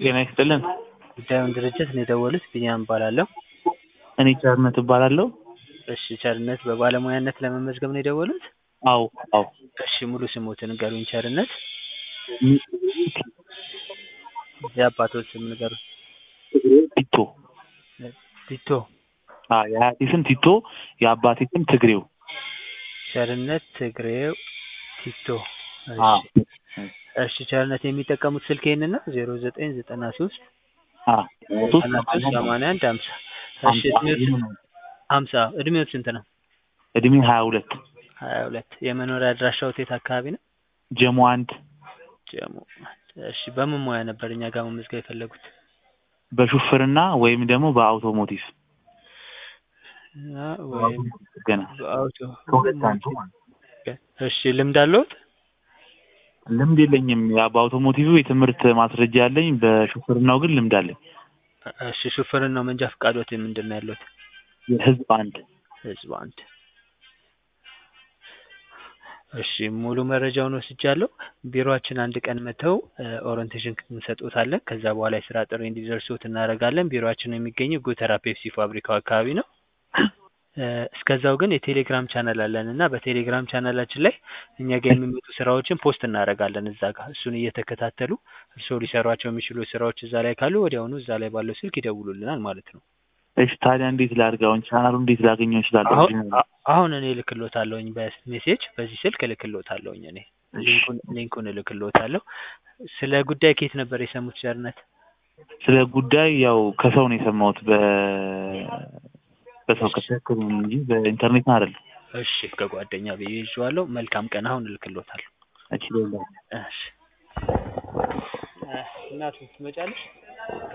ጤና ይስጥልን። ጉዳዩን ድርጅት ነው የደወሉት። ቢኒያም እባላለሁ። እኔ ቸርነት እባላለሁ። እሺ ቸርነት፣ በባለሙያነት ለመመዝገብ ነው የደወሉት? አዎ አዎ። እሺ ሙሉ ስሞትን ንገሩኝ ቸርነት። የአባቶት ስም ንገሩኝ። ቲቶ ቲቶ አ የአያቴ ስም ቲቶ፣ የአባቴ ስም ትግሬው። ቸርነት ትግሬው ቲቶ። አ እሺ እሺ ቸርነት የሚጠቀሙት ስልክ ይሄንን ነው? ዜሮ ዘጠኝ ዘጠና ሶስት አ ሶስት ዘጠና ሶስት ሰማንያ አንድ ሀምሳ እሺ እድሜዎት ሀምሳ እድሜዎት ስንት ነው? እድሜ ሀያ ሁለት ሀያ ሁለት የመኖሪያ አድራሻዎት የት አካባቢ ነው? ጀሞ አንድ ጀሞ እሺ በምን ሙያ ነበር እኛ ጋር መመዝገብ የፈለጉት? በሹፍርና ወይም ደግሞ በአውቶሞቲቭ እና ወይም ገና በአውቶ ከሁለት አንዱ ማለት ነው። እሺ ልምድ አለዎት? ልምድ የለኝም። ያ በአውቶሞቲቭ የትምህርት ማስረጃ ያለኝ፣ በሹፍርናው ግን ልምድ አለኝ። እሺ ሹፍርናው መንጃ ፈቃዶት ምንድን ነው ያለዎት? የህዝብ አንድ ህዝብ አንድ እሺ ሙሉ መረጃውን ወስጃለሁ። ቢሮአችን አንድ ቀን መተው ኦሪንቴሽን እንሰጦታለን። ከዛ በኋላ የስራ ጥሪ እንዲደርሶት እናደርጋለን። ቢሮአችን የሚገኘው ጎተራ ፔፕሲ ፋብሪካው አካባቢ ነው። እ እስከዛው ግን የቴሌግራም ቻናል አለን እና በቴሌግራም ቻናላችን ላይ እኛ ጋር የሚመጡ ስራዎችን ፖስት እናደርጋለን እዛ ጋር እሱን እየተከታተሉ እርስዎ ሊሰሯቸው የሚችሉ ስራዎች እዛ ላይ ካሉ ወዲያውኑ እዛ ላይ ባለው ስልክ ይደውሉልናል ማለት ነው። እሺ ታዲያ እንዴት ላድርግ? አሁን ቻናሉ እንዴት ላገኘው እችላለሁ? አሁን አ- አሁን እኔ እልክልዎታለሁኝ በሜሴጅ በዚህ ስልክ እልክልዎታለሁኝ እኔ ሊንኩን ሊንኩን እልክልዎታለሁ። ስለ ጉዳይ ከየት ነበር የሰሙት ቸርነት? ስለ ጉዳይ ያው ከሰው ነው የሰማሁት በ በሰው ከተከሉ እንጂ በኢንተርኔት አይደለም። እሺ ከጓደኛ ብዬ ይዤዋለሁ። መልካም ቀን። አሁን እልክልዎታለሁ። እሺ ሌላ እሺ እናቱ ትመጫለሽ?